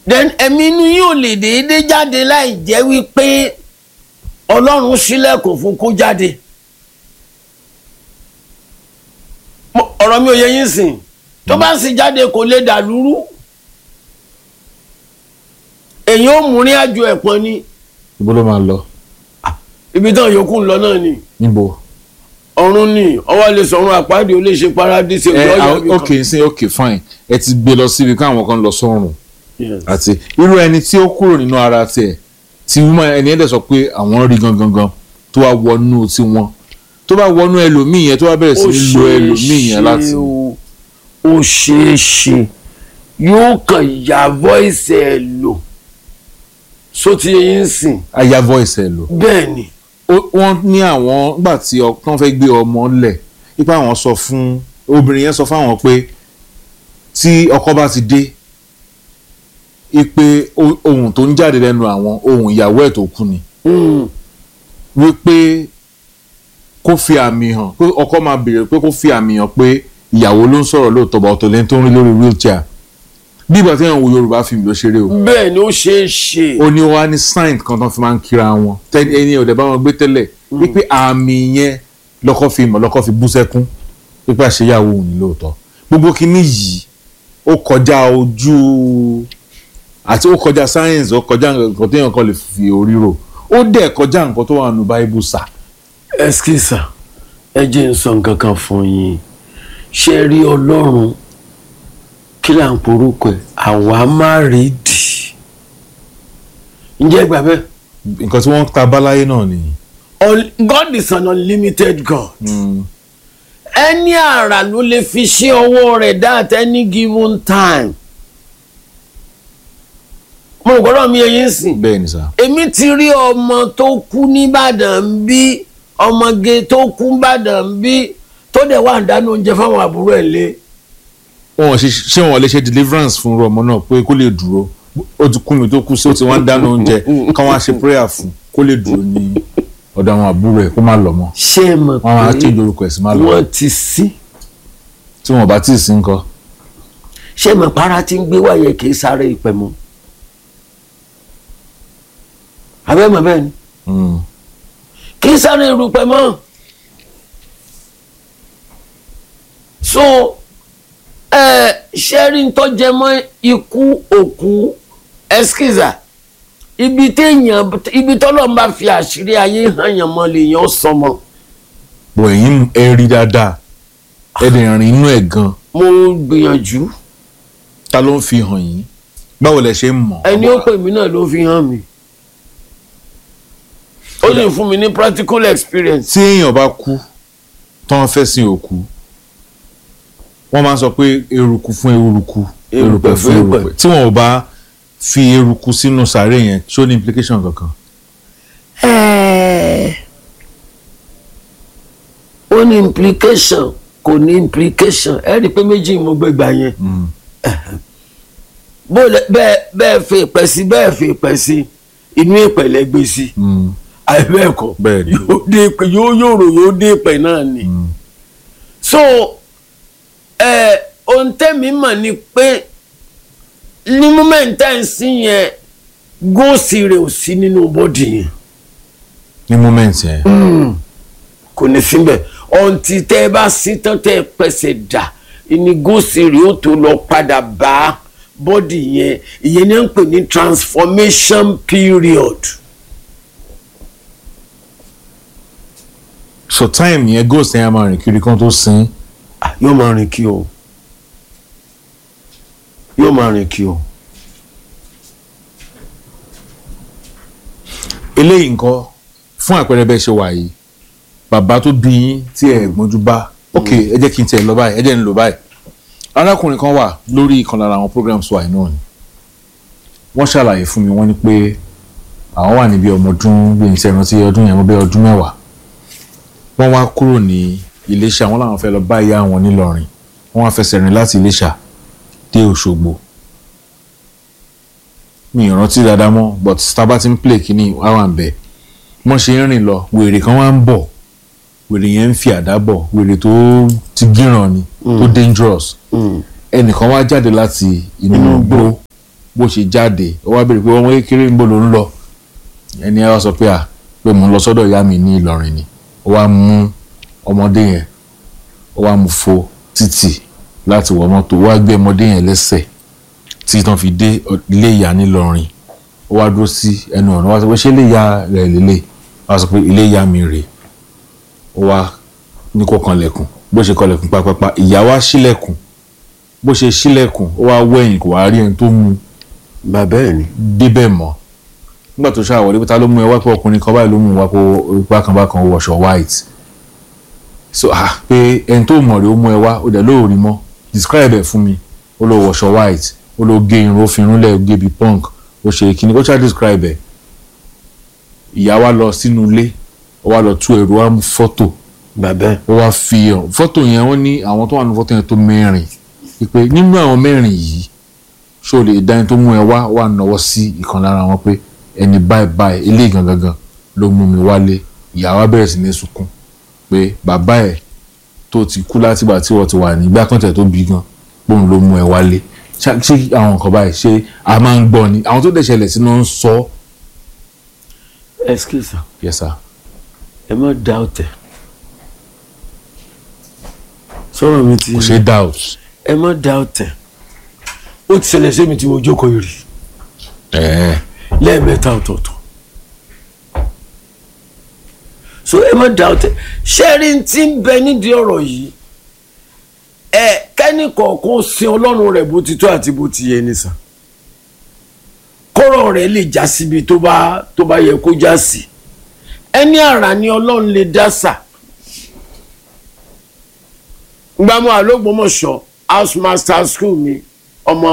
then ẹ̀mí inú yín ò lè déédéé jáde láì jẹ́ wípé ọlọ́run ṣílẹ̀kùn fún kó jáde Mo- ọ̀rọ̀ mi ò yẹ yín sìn tó bá sì jáde kò lè dà lúrú èyí ò mú ní àjò ẹ̀pọ̀n ni ibo ló máa lọ ibi tán yòókù ń lọ náà ni níbo. ọ̀run ni ọwọ́ lè sọ̀run àpáàdé ó lè ṣe paradíṣe ẹ ìlú ọ̀yà àwọn- ok sí ok fine ẹ ti gbé lọ síbi káwọn kan lọ sọ́run àti irú ẹni tí ó kúrò nínú ara tiẹ̀ tí wọ́n ẹni ẹ̀dẹ̀ sọ pé àwọn rí gangan gan tó wá wọnú tiwọn tó bá wọnú ẹlòmíì yẹn tó bá bẹ̀rẹ̀ sí ní lo ẹlòmíì yẹn láti. ó ṣeé ṣe yóò kàn ya voice ẹ lò sóti yín sìn aya voice ẹ lò. bẹ́ẹ̀ ni Ó- wọ́n ní àwọn nígbà tí wọ́n fẹ́ gbé ọmọ lẹ̀ ipa àwọn sọ fún obìnrin yẹn sọ fáwọn pé tí ọkọ bá ti dé ipe o- ohun tó ń jáde lẹ́nu àwọn ohun ìyàwó ẹ̀ tó kú ni Mm, wípé kó fi àmì hàn pé ọkọ máa béèrè pé kó fi àmì hàn pé ìyàwó ló ń sọ̀rọ̀ lóòótọ́ bá ọ̀tọ̀ lẹ́ni tó ń rí lórí wheelchair bí ìgbà tí èèyàn wo Yorùbá fíìmù ló ṣeré o bẹ́ẹ̀ ni ó ṣeé ṣe ó ní wá ní sign kan tán fi máa ń kíra wọn tẹ́ni ẹni ọ̀dẹ̀ bá wọn gbé tẹ́lẹ̀ wípé àmì yẹn lọ́kọ́ fi mọ̀ lọ́kọ́ fi bú sẹ́kún wípé àṣeyàwó òun ní lóòótọ́ gbogbo kinní yìí ó kọjá ojú àti ó kọjá science ó kọjá nǹkan téèyàn kan lè fi orí rò ó dẹ̀ kọjá nǹkan tó wà nù báíbù sà ẹskísà ẹ jẹ́ n sọ nǹkan kan fún yín ṣe rí ọlọ́run kí là ń porúkọ ẹ̀ àwa má rí dì ǹjẹ́ gbà bẹ́ẹ̀ nǹkan tí wọ́n ta báláyé náà nìyí. Un- God is an unlimited God. ẹni àrà ló lè fi ṣe ọwọ́ rẹ̀ dá at any given time. mo rò gbọ́dọ̀ mi ẹyin sìn. bẹ́ẹ̀ ni sà èmi ti rí ọmọ tó kú nìbàdàn ń bí ọmọge tó kú nìbàdàn ń bí tó dẹ̀ wà ń dáná oúnjẹ fáwọn àbúrò ẹ̀ lé. wọn ò ṣe ṣé wọn lè ṣe deliverance fún irú ọmọ náà pé kó lè dúró ó ti kú mi tó kú sí ó ti wá ń dáná oúnjẹ káwọn á ṣe prayer fún kó lè dúró ní ọ̀dọ̀ àwọn àbúrò ẹ̀ kó má lọ mọ́ ṣé ẹ mọ̀ wọn á pé change orúkọ ẹ̀ sí má lọ wọ́n ti sí. tí wọn bá tí ì sí nǹkan ṣé ẹ mọ̀ para tí ń gbé wáyé kì í sáré ìpẹ́ mọ́. abẹ́mọ̀ bẹ́ẹ̀ ni. Mm. kì í sáré irúpẹ́ mọ́ so ẹ ṣẹ́rí ń tọ́jẹ́ mọ́ ikú òkú ẹskíza ibi téèyàn ibi tọ́lọ́ ń bá fi àṣírí ayé hàn yàn mọ́ lèèyàn sọmọ bọ̀ ẹ̀yin ẹ rí dáadáa ẹ lè rìn inú ẹ̀ gan mo gbìyànjú ta ló ń fi hàn yín báwo lẹ ṣe ń mọ̀ ẹni ó pè mí náà ló fi hàn mí ó sì fún mi ní practical experience tí èèyàn bá kú tán fẹ́ sin òkú wọ́n máa ń sọ pé eruku fún eruku Erùpẹ̀ fún erùpẹ̀. tí wọn ò bá fi eruku sínú sàárè yẹn ṣó ní implication kankan. ó ní implication kò ní implication ẹ rí i pé méjì mo gbé gbà yẹn bó lẹ- bẹ́ẹ̀ bẹ́ẹ̀ fi ìpẹ́ sí bẹ́ẹ̀ fi ìpẹ́ sí inú ìpẹ̀lẹ́ gbé sí Mm. àìbẹ́ẹ̀kọ́ Bẹ́ẹ̀ ni. yóò dé ìpẹ́ yóò yòrò yóò dé ìpẹ́ náà ni so ẹ ohun tẹ́mi mọ̀ ni pé ní mọ́mẹ́ǹtà ń sí yẹn góòsì rẹ̀ ò sí nínú bọ́dì yẹn ní moment yẹn kò ní síbẹ̀ ọ̀ǹtí tẹ́ ẹ bá sí tán tẹ́ ẹ pẹ̀sẹ̀ dà ní góòsì rẹ̀ ó tó lọ padà bá bọ́dì yẹn ìyẹn ní à ń pè ní transformation period. so time yẹn ghost yẹn á máa rìn kiri kan tó sin Ah, yóò máa rìn kí o yóò máa rìn kí o. eléyìí nǹkan fún àpẹẹrẹ bẹ́ẹ̀ ṣe wà yìí bàbá tó bí yín tí ẹ gbọ́njú bá ok ẹ jẹ́ kí n tiẹ̀ lọ báyìí ẹ jẹ́ n lò báyìí arákùnrin kan wà lórí ìkan lára àwọn programs wa yìí náà ni wọ́n ṣàlàyé fún mi wọ́n ní pé àwọn wà níbi ọmọ ọdún bí n ti rántí ọdún yẹn wọ́n bẹ́ ọdún mẹ́wàá wọ́n wá kúrò ní Iléṣà wọ́n làwọn fẹ́ lọ bá ìyá àwọn nílọrin wọ́n wá fẹsẹ̀ rìn láti Iléṣà dé Òṣogbo mi ì rántí dáadáa mọ́ but tábà ti ń play kínní wá wà ń bẹ̀ wọ́n ṣe ń rìn lọ wèrè kan wá ń bọ̀ wèrè yẹn ń fi àdá bọ̀ wèrè tó ti gíràn ni tó dangerous ẹnìkan wá jáde láti inú igbó bó ṣe jáde ó wá béèrè pé ọmọ kékeré ń bò ló ń lọ ẹni ẹ wá sọ pé à pé mò ń lọ sọ́dọ̀ ìyá mi ní Ìlọrin ni ó wá mú ọmọdé yẹn ó wá mú fo títì láti wọ mọ́tò ó wá gbé ọmọdé yẹn lẹ́sẹ̀ tí tán fi dé ilé ìyá nílọrin ó wá dúró sí ẹnu ọ̀nà wá sọ pé ṣé ilé ìyá rẹ̀ lélẹ̀ wá sọ pé ilé ìyá mi rèé ó wá ní kó kanlẹ̀kùn bó ṣe kanlẹ̀kùn pápápá ìyá wá ṣílẹ̀kùn bó ṣe ṣílẹ̀kùn ó wá wẹ̀yìn kò wá rí ẹni tó mú bàbá ẹ̀ ni. débẹ̀ mọ́ nígbà tó ṣàwọlé pé ta ló mú ẹ wá pé ọkùnrin kan báyìí ló mú wá pé bákan bákan ó wọṣọ white so ah pé ẹni tó mọ̀ rẹ̀ ó mú ẹ wá ó dẹ̀ lóòrí mọ́ describe ẹ̀ fún mi ó lọ wọṣọ white ó lọ gé irun ó fi irun lẹ̀ ó gé bí punk ó ṣe kíni ó ṣáà describe ẹ̀ ìyá wa lọ sínú ilé ó wá lọ tú ẹrù wá mú fọ́tò bàbá ẹ̀. ó wá fi hàn fọ́tò yẹn wọ́n ní àwọn tó wà ní fọ́tò yẹn tó mẹ́rin pé nínú àwọn mẹ́rin yìí ṣó lè dá ẹni tó mú ẹ wá wà náwó sí ìkan lára wọn pé ẹni báyìí báyìí eléyìí gangan gan ló mú mi wálé ìyá wa bẹ̀rẹ̀ sí ní sunkún pé bàbá ẹ̀ tó ti kú látìgbà tí wọ́n ti wà nígbà kan tẹ̀ tó bí gan bóun ló mú ẹ wálé ṣá- ṣé àwọn nǹkan báyìí ṣé a máa ń gbọ́ ni àwọn tó dẹ̀ ṣẹlẹ̀ sínú ń sọ excuse yes sir ẹ má doubt ẹ sọ̀rọ̀ mi ti kò ṣe doubt ẹ má doubt ẹ ó ti ṣẹlẹ̀ sí mi tí mo jókòó yìí rí ẹ̀ẹ́ lẹ́ẹ̀mẹ́ta ọ̀tọ̀ọ̀tọ̀ so ẹ má doubt ẹ ṣẹ́rí tí ń bẹ nídìí ọ̀rọ̀ yìí ẹ kẹ́ni kọ̀ọ̀kan sin ọlọ́run rẹ̀ bó ti tó àti bó ti yẹ nìsan kọ́rọ̀ rẹ̀ lè já síbi tó bá tó bá yẹ kó já sí ẹni àrà ni ọlọ́run lè dá sà gbàmú àlógbòmọ̀ṣọ́ house master school mi ọmọ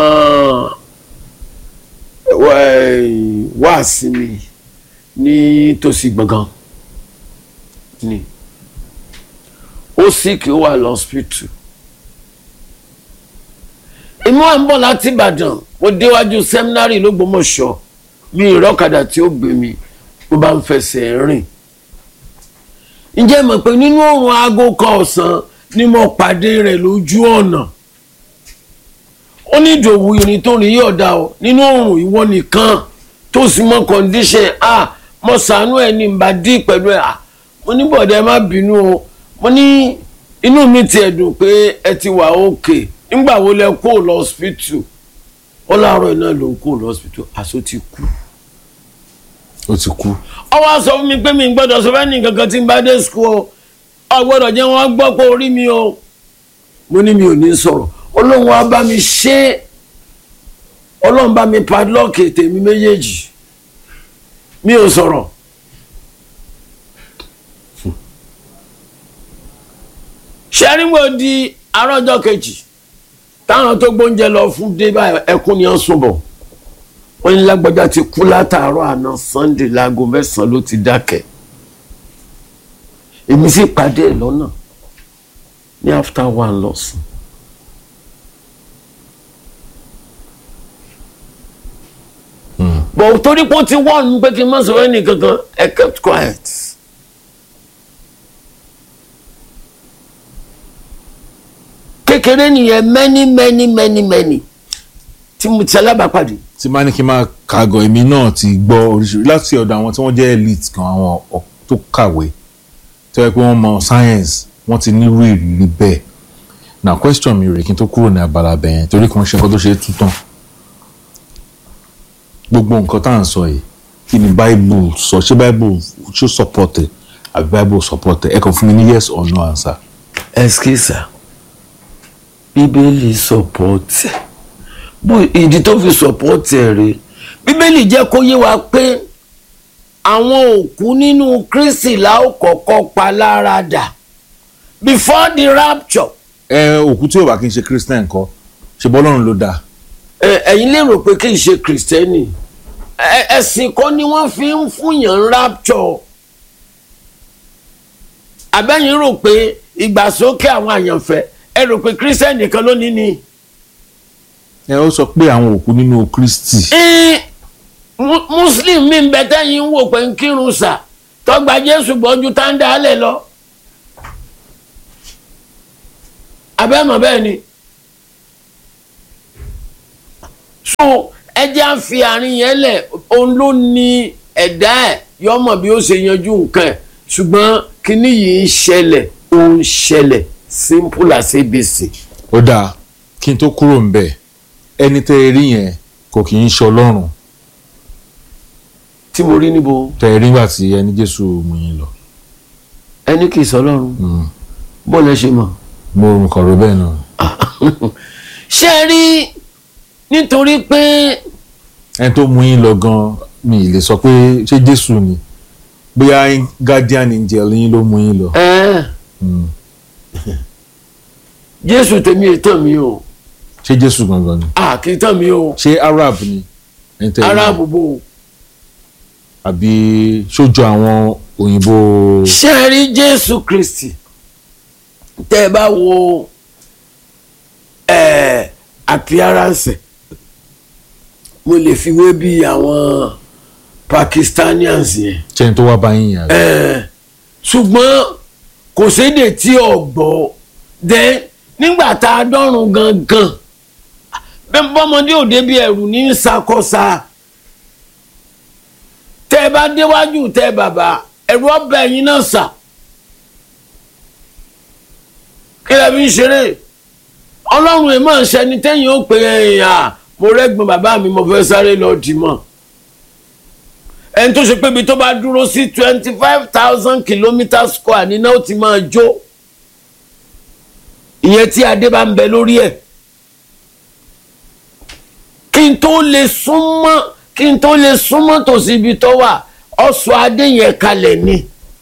wá sí mi ní tòsí gbọ̀ngàn ni ó sì kí ó wà lọ́sípítù èmi wà ń bọ̀ láti Ìbàdàn mo déwájú sẹ́mínárì lÓgbómọ̀ṣọ́ mi ìrọ́kadà tí ó gbé mi mo bá ń fẹsẹ̀ rìn ǹjẹ́ mọ̀ pé nínú òrùn aago kan ọ̀sán ni mo pàdé rẹ̀ lójú ọ̀nà ó ní ìdòwú irin tó rìn yóò dá o nínú òrùn ìwọ nìkan tó sì mọ kọ́ndíṣẹ̀ a mo sànú ẹ̀ ní bá dí pẹ̀lú ẹ̀ a mo ní bọ̀dẹ̀ má bínú o mo ní inú mi ti ẹ̀dùn pé ẹ ti wà òkè nígbà wo lẹ kó lọ hospital ó láàárọ̀ iná ló ń kó lọ hospital àṣọ ti kú ó ti kú ó wá sọ fún mi pé mi gbọ́dọ̀ sọ fẹ́ẹ́ ní kankan tí n bá dé school o ọ gbọ́dọ̀ jẹ́ wọ́n gbọ́ pé orí mi o mo ní mi ò ní sọ̀rọ̀ ọlọ́run wa bá mi ṣe é ọlọ́run bá mi padlock tèmi méjèèjì mi ò sọ̀rọ̀ ṣẹ́rìnwó di arọ́jọ́ kejì táwọn tó gbóúnjẹ lọ fún dé báyìí ẹkún ni wọ́n sùn bọ̀ wọ́n ní lágbájá ti kú látàárọ̀ àná sunday láago mẹ́sàn-án ló ti dákẹ́ èmi sì pàdé ẹ̀ lọ́nà ní after one lọ́sùn. bọ̀ torí pé ó ti wọ́n mi pé kí n má sọ ẹnì kankan I kept quiet. kékeré nìyẹn many many many many tí mo ti alábàápàdé. tí máa ní kí n máa kàgọ̀ èmi náà ti gbọ́ oríṣiríṣi láti ọ̀dọ̀ àwọn tí wọ́n jẹ́ elite kan àwọn ọ̀- tó kàwé tó yẹ pé wọ́n mọ science wọ́n ti nírú ìrírí bẹ́ẹ̀ na question mi rè kí n tó kúrò ní abala bẹ̀yẹn torí kan ṣe nǹkan tó ṣe é tú tán gbogbo nǹkan tá à ń sọ yìí kí ni bible sọ ṣé bible ṣó support ẹ àbí bible support ẹ ẹ kàn fún mi ní yes or no answer. ẹskísà bíbélì sọpọ́tì bó ìdí tó fi sọpọ́tì ẹ̀ rè bíbélì jẹ́ kó yé wa pé àwọn òkú nínú kristi la ó kọ́kọ́ pa lára dà before the rapture ẹ òkú tí ò bá kí n ṣe christian kọ́ ṣe bọ́lọ́run ló dáa ẹ, ẹ̀yin lérò pé kì í ṣe kìrìsìtẹ́nì Ẹ- ẹ̀sìn kan ni wọ́n fi ń fúnyàn rapture àbẹ́yìn rò pé ìgbàsókè àwọn àyànfẹ́ ẹ rò pé kìrìsìtẹ́nì nìkan ló ní ni. ẹ ó sọ pé àwọn òkú nínú kristi Ẹ́ẹ̀, mu- muslim mi ń bẹ tẹ́yìn ń wò pé ń kírun sà tọ́gbà jésù gbọ́njú táńdà á lẹ̀ lọ. abẹ́mọ̀ bẹ́ẹ̀ ni. so ẹ jẹ́ à ń fi àárín yẹn lẹ̀ òun ló ní ẹ̀dá ẹ̀ yọmọ bí ó ṣe yanjú nǹkan ẹ̀ ṣùgbọ́n kíní yìí ń ṣẹlẹ̀ ó ń ṣẹlẹ̀ simple as abc. ó dáa kí n tó kúrò ń bẹ̀ ẹni tẹ́ ẹ rí yẹn kò kì í ṣe ọlọ́run tí mo rí níbo tẹ́ ẹ rí nígbà tí ẹni jésù mú yín lọ ẹni kì í sọ lọ́run bó lẹ ṣe mọ̀. mo kàn rò bẹ́ẹ̀ náà ṣé ẹ rí nítorí pé ẹni tó mú yín lọ gan mi ì lè sọ pé ṣé jésù ni bóyá guardian angel yín ló mú yín lọ. ẹ Mm. jésù tèmi ètò mi o ṣé jésù gangan ni à kì í tàn mí o ṣé arab ni ẹni tẹ́ ẹ rí? aráàbò bò ó. àbí sójú àwọn òyìnbó ṣé ẹ rí jésù kristi tẹ́ ẹ bá wo ẹ appearance ẹ̀, mo lè fi wé bí àwọn pakistanians yẹn ṣẹ́ni tó wá bá yín yàrá. ẹ ṣùgbọ́n kò séde tí ò gbọ́ then nígbà tá a dọ́rùn gangan bẹ́ẹ̀ bọ́mọdé ò débi ẹ̀rù ní ṣàkóso tẹ́ ẹ bá déwájú tẹ́ ẹ bàbá ẹ̀rù ọbẹ̀ yín náà sà kí lè fi ń ṣeré ọlọ́run ẹ̀ máa ń ṣẹni tẹ́yìn ó pè é à mo rẹ́gbọ̀n bàbá mi mo fẹ́ sáré lọ dì mọ́ ẹni tó ṣe pé ibi tó bá dúró sí twenty five thousand kilometre square ní náà ó ti máa jó ìyẹn tí adé bá ń bẹ lórí ẹ̀ kí n tó lè súnmọ́ kí n tó lè súnmọ́ tòsí ibi tó wà ọ̀sọ̀ adé yẹn kalẹ̀ ni.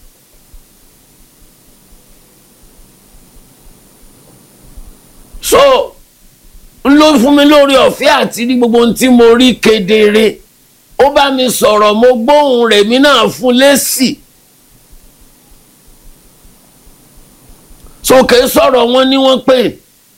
so n ló fún mi lórí ọ̀fẹ́ àti rí gbogbo ohun tí mo rí kedere ó bá mi sọ̀rọ̀ mo gbóhùn rẹ̀ mi náà fún lésì sókè sọ̀rọ̀ wọn ni wọ́n pè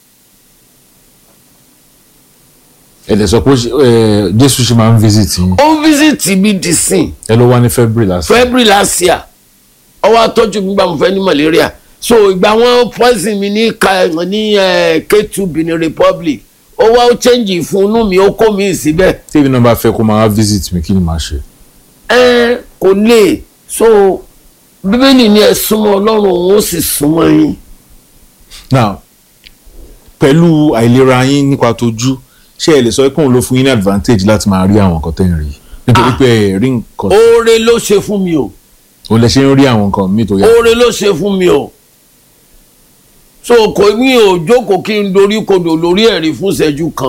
ẹ lè sọ pé ẹ, jésù ṣe máa ń visit yín ó fíṣítì mi dì sìn ẹ ló wá ní february last february last year ọwọ́ atọ́jú mi gbà mo fẹ́ ní malaria so ìgbà wọn poison mi ní ka ní eh, K2 Benin Republic ó wá ó change fún inú mi ó kó mi síbẹ̀ tèmi náà bá fẹ́ kó máa wá visit mi kí ni màá ṣe. ẹ kò lè so bíbélì ni ẹ súnmọ́ ọlọ́run òun ó sì súnmọ́ yín now pẹ̀lú àìlera yín nípa tójú ṣé ẹ lè sọ pé òun ló fún yín ní advantage láti máa rí àwọn nǹkan tẹ́ ń rí nítorí Ah. pé ẹ rí nǹkan oore ló ṣe fún mi o òun lè ṣe ń rí àwọn nǹkan míì tó yà oore ló ṣe fún mi o so kò mí ò jókòó kí n dorí kodò lórí ẹ̀rí fún ìṣẹ́jú kan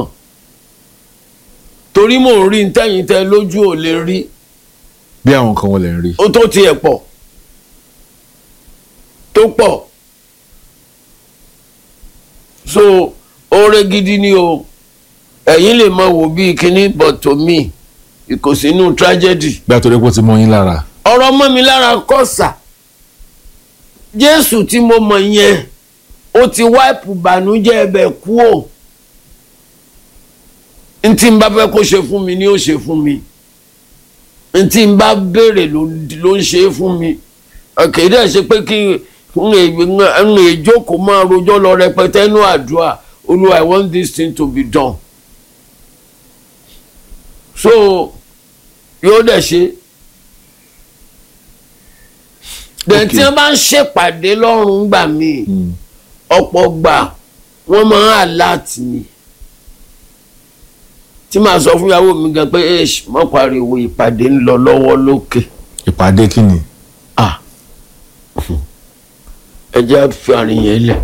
torí mò ń rí ntẹ́yìn tẹ lójú ò lè rí bí àwọn nǹkan wọn lè ń rí. ó tó tiẹ̀ pọ̀ tó pọ̀ so oore gidi ni o ẹ̀yin lè máa wò bíi kíní but to me kò sínú tragedy bí àtọ́rẹ́ pọ̀ ti mọ yín lára ọ̀rọ̀ mọ́ mi lára kọ́sà jésù tí mo mọ̀ yẹn ó ti wáìpù bànújẹ́ ẹbẹ̀ kú ò ntí n bá fẹ́ kó ṣe fún mi ni ó ṣe fún mi ntí n bá béèrè ló ló ń ṣe é fún mi kìí dẹ̀ ṣe pé kí n lè jókòó máa rojọ́ lọ rẹpẹtẹ nínú àdúrà olúwa i want this thing to be done so yóò dẹ̀ ṣe dẹ̀ tí wọ́n bá ń ṣèpàdé lọ́rùn gbà mí ọ̀pọ̀ gbà wọ́n máa ń àláàtì mi tí màá sọ fún ìyàwó mi gan pé ẹ mọ̀ pariwo ìpàdé ń lọ lọ́wọ́ lókè ìpàdé kí ni ah ẹ jẹ́ fi àárín yẹn lẹ̀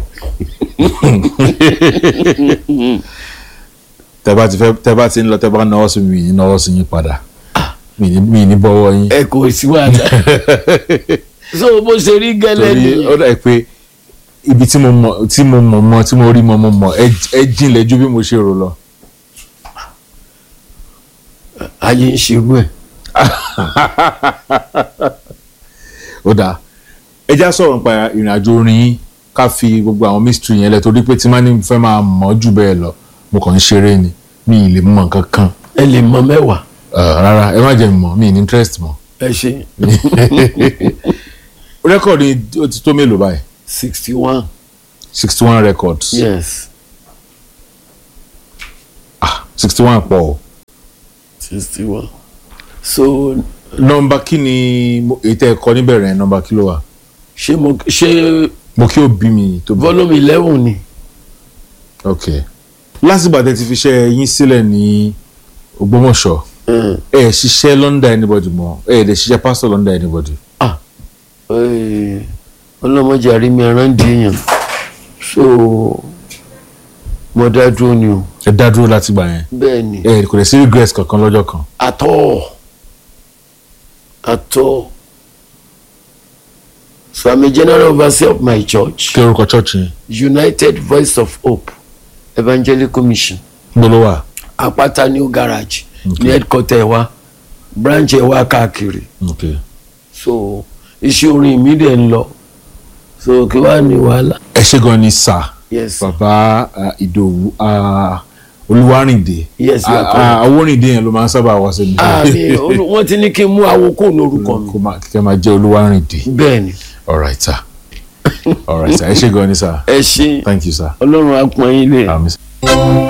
tẹ bá ti fẹ́ tẹ bá ti ń lọ tẹ bá náwó sí mi yìí náwó sí yín padà mi ní mi ní bọ́wọ́ yín. ẹ kò sí wàhálà so bó ṣe rí gẹ́lẹ́ torí ó nìyẹn dà pé ibi tí mo mọ̀ tí mo mọ̀ mọ̀ tí mo rí mọ̀ mọ̀ mọ̀ ẹ- ẹ jinlẹ̀ ju bí mo ṣe rò lọ. ayé ń ṣerú ẹ̀ ó dáa ẹ já sọ̀rọ̀ nípa ìrìn àjò orin yín ká fi gbogbo àwọn mystery yẹn lẹ̀ torí pé tí má ní fẹ́ máa mọ̀ jù bẹ́ẹ̀ lọ mo kàn ń ṣeré ni mi ì lè mọ̀ nǹkan kan ẹ lè mọ mẹ́wàá Ah, rárá ẹ má jẹ́ n mọ̀ mi ì ní interest mọ̀. ẹ ṣe rẹ́kọ̀dì ó ti tó mélòó báyìí sixty one sixty one records yes sixty one pọ̀ o sixty one so nọ́mbà kí ni mo- èyí tẹ́ ẹ kọ níbẹ̀rẹ̀ yẹn nọ́mbà kí ló wà ṣé mo ṣé mo kí òbí mi tó bí. volume eleven ni ok lásìgbà tẹ́ ti fi iṣẹ́ yín sílẹ̀ ní Ògbómọ̀ṣọ́ Mm. ẹ ẹ ṣiṣẹ́ lọ́ndà anybody mọ́ ẹ ẹ dẹ̀ ṣiṣẹ́ pásítọ̀ lọ́ndà anybody. ah eh, ọlọ́mọdé àrími ẹran di èèyàn so mo dá dúró ni o ẹ dá dúró láti gbà yẹn bẹ́ẹ̀ ni ẹ kò dẹ̀ sí regret kankan lọ́jọ́ kan. àtọ́ àtọ́ so I'm a general overseer of my church kí orúkọ church yẹn United Voice of Hope Evangelical Mission gbọ́dọ̀ wà. Àpáta New Garage Okay. ní headquarter ẹ̀ wá branch ẹ̀ wá káàkiri ok so iṣẹ́ orin mi dẹ̀ ń lọ so kí wàá ní wàhálà. ẹ ṣe gan ni sà yes sir. bàbá ah, Ìdòwú ah, Olúwarìndé Yes, you are Ah, correct. ah, Owórìndé yẹn ló máa ń sábà wá sí mi. àmì wọ́n ti ní kí n mú awokó lórúkọ mi kó máa kíkẹ́ máa jẹ́ Olúwarìndé. bẹ́ẹ̀ ni alright sir alright sir ẹ ṣe gan ni sir ẹ ṣe thank you sir. ọlọ́run á pọ́n yín lé. Um,